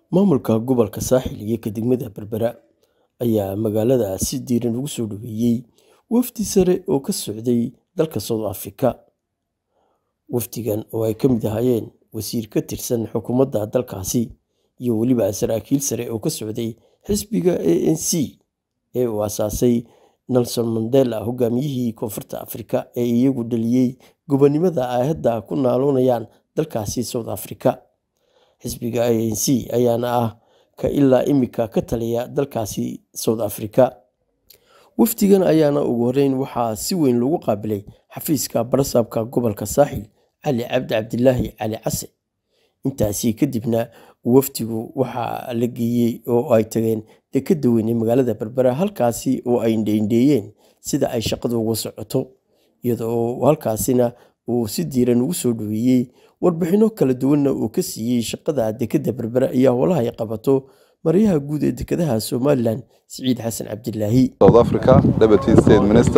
Maamulka gobolka Saaxil iyo degmada Berbera ayaa magaalada si diiran ugu soo dhoweeyay wafdi sare oo ka socday dalka South Africa. Wafdigan oo ay ka mid ahaayeen wasiir ka tirsan xukuumadda dalkaasi iyo weliba saraakiil sare oo ka socday xisbiga ANC ee uu aasaasay Nelson Mandela hogaamiyihii Koonfurta Afrika ee iyagu dhaliyay gobonimada ay hadda ku naaloonayaan dalkaasi South Africa. Xisbiga ANC ayaana ah ka ilaa imika ka taliya dalkaasi South Africa. Wafdigan ayaana ugu horreyn waxaa si weyn loogu qaabilay xafiiska barsaabka gobolka Saaxil Cali Cabdi Cabdilaahi Cali Case. Intaasi kadibna wafdigu waxaa la geeyey oo ay tageen dekedda weyn ee magaalada Berbera halkaasi oo ay indho-indheeyeen sida ay shaqadu uga socoto iyada oo halkaasina uu si diiran ugu soo dhoweeyay warbixinno kala duwanna uu ka siiyay shaqada dekedda Berbera iyo howlaha ay qabato maryaha guud ee dekedaha Somaliland Siciid Xasan Cabdilaahi. South Africa Deputy State Minister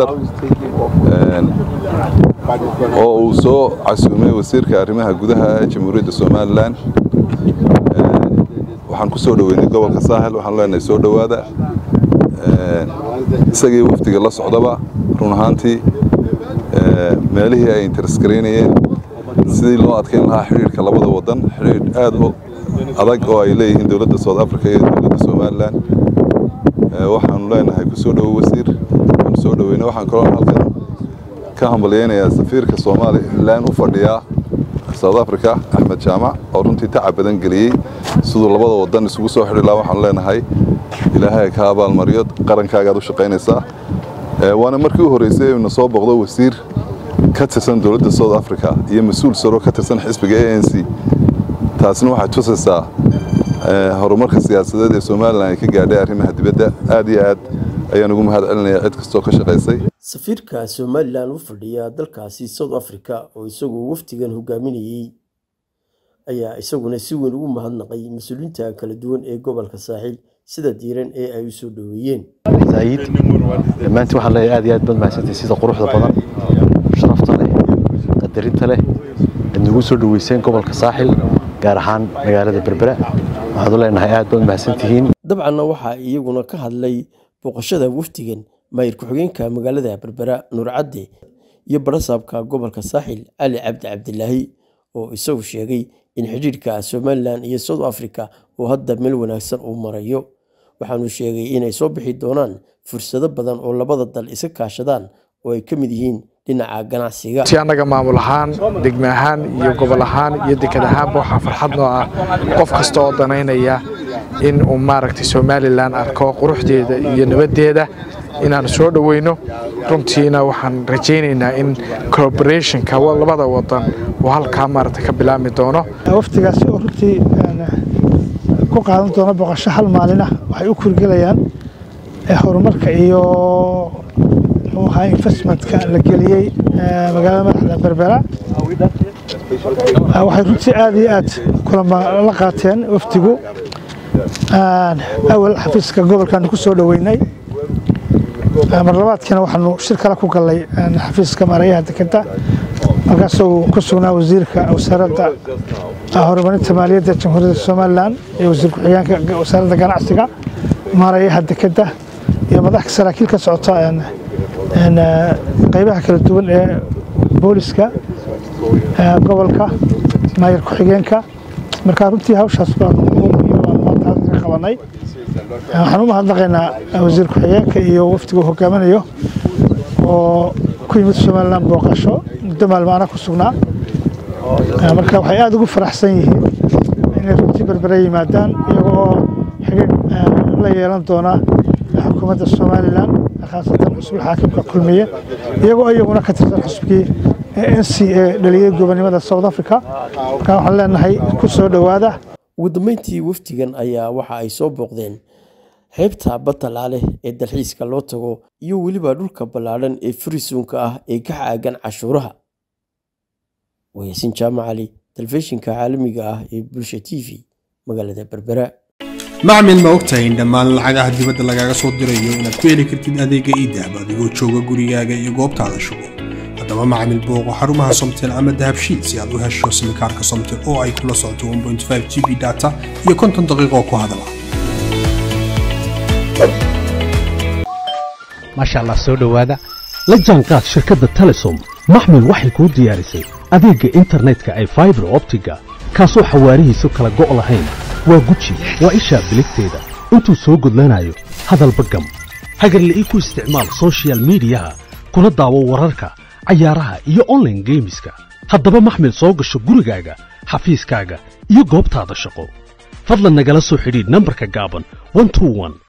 oo uu soo casuumay wasiirka arrimaha gudaha ee Jamhuuriyadda Somaliland waxaan ku soo dhoweynay gobolka Saaxil waxaan leenahay soo dhowaada isagii wafdiga la socdaba run ahaantii meelihii ay interskaraynayeen sidii loo adkeyn lahaa xidhiidhka labada wadan xidhiidh aad u adag oo ay leeyihiin dowladda South Africa iyo dowladda Somaliland waxaanu leenahay ku soo dhowo wasiir waxaan soo dhoweynay waxaan kaloo halkan ka hambalyeynayaa safiirka Somaliland u fadhiya South Africa Axmed Jaamac oo runtii tacab badan geliyey siduu labada wadan isugu soo xidhi lahaa waxaan leenahay ilaahay ka abaalmariyo qarankaaga aad u shaqaynaysaa waana markii u horreysay inuu soo boqdo wasiir ka tirsan dowladda South Africa iyo mas'uul sare ka tirsan xisbiga ANC taasina waxay tusaysaa horumarka siyaasadeed ee Somaliland ay ka gaadhay arrimaha dibadda aad iyo aad ayaan ugu mahad celinayaa cid kastoo ka shaqaysay safiirka Somaliland u fadhiya dalkaasi South Africa oo isagu wafdigan hogaaminayay ayaa isaguna si weyn ugu mahadnaqay mas'uuliyiinta kala duwan ee gobolka Saaxil sida diiran ee ay u soo dhoweeyeen زايد dhammaantiin waxaan leeyahay aad iyo aad baad mahadsantahay sida quruxda badan sharafta leh qadarinta leh aad nagu soo dhoweyseen gobolka saaxil gaar ahaan magaalada berbera waxaad u leenahay aad baad mahadsantihiin dabcanna waxaa iyaguna ka hadlay booqashada wafdigan maayir ku-xigeenka magaalada berbera nuur cadde iyo barasaabka gobolka saaxil cali cabdi cabdilaahi oo isagu sheegay in xidhiidhka somalilan iyo south africa uu hadda meel wanaagsan uu marayo waxaanu sheegay inay soo bixi doonaan fursado badan oo labada dal iska kaashadaan oo ay ka mid yihiin dhinaca ganacsiga si annaga maamul ahaan degme ahaan iyo gobol ahaan iyo deked ahaanba waxaa farxad noo ah qof kasta oo danaynaya in uu maaragtay somalilan arko quruxdeeda iyo nabaddeeda inaan soo dhoweyno runtiina waxaan rajaynaynaa in collaborationka labada wadan uu halkaa maaragtay ka bilaabmi doono waftigaasi oo runtii ku qaadan doona boqosho hal maalin ah waxay u kurgelayaan horumarka iyo muxuu ahaa investmentka la geliyey magaalada madaxda berbera waxay runtii aad iyo aad kulama la qaateen wafdigu awal xafiiska gobolkaanu ku soo dhoweynay mar labaadkiina waxaanu shir kale ku gallay xafiiska maarayaha dekeda markaasuu ku sugnaa wasiirka wasaaradda horumarinta maaliyadda jamhuuriyadda somalilan iyo wasiir ku-xigeenka wasaaradda ganacsiga maarayaha dekeda iyo madaxka saraakiil ka socota qaybaha kala duwan ee booliska gobolka maayir ku-xigeenka marka runtii hawshaas baanu ka qabanay waxaan u mahadnaqaynaa wasiir ku-xigeenka iyo wafdiga hogaaminayo oo ku yimid somalilan booqasho muddo maalmaana ku sugnaa marka waxay aada ugu faraxsan yihiin inay runtii berbere yimaadaan iyaga oo xigeen la yeelan doona xukuumadda somalilan khaasatan xusbul xaakimka kulmiye iyagoo iyaguna ka tirsan xusbigii n c ee dhaliyey gobonimada south africa marka waxaan leenahay ku soo dhowaada ugu dambeyntii wafdigan ayaa waxa ay soo booqdeen xeebta batalaale ee dalxiiska loo tago iyo weliba dhulka ballaadhan ee furisuunka ah ee ka xaagan cashuuraha wayaasin jaamacali telefishinka caalamiga ah ee bulsha t v magaalada berbera macmil ma ogtahay in dhammaan lacagaha dibadda lagaaga soo dirayo inaad ku heli kartid adeega iidahab adigoo jooga gurigaaga iyo goobtaada shugo haddaba macamil booqo xarumaha somtel ama dahabshiil si aad u hesho simikaarka somtel oo ay kula socoto 1.5 g b data iyo konton daqiiqo ku hadala maasha allah soo dhowaada la jaanqaad shirkadda telesom maxmil waxay kuu diyaarisay adeegga internetka ay faibar optiga kaasoo xawaarihiisu kala go' lahayn waa guji waa ishaa biligteeda intuu soo gudlanayo hadalba gam hagarle ii ku isticmaal sochial midiyaha kuna daawo wararka cayaaraha iyo onlaine geemiska haddaba maxmil soo gasho gurigaaga xafiiskaaga iyo goobtaada shaqo fadlan nagala soo xidhiidh nambarka gaaban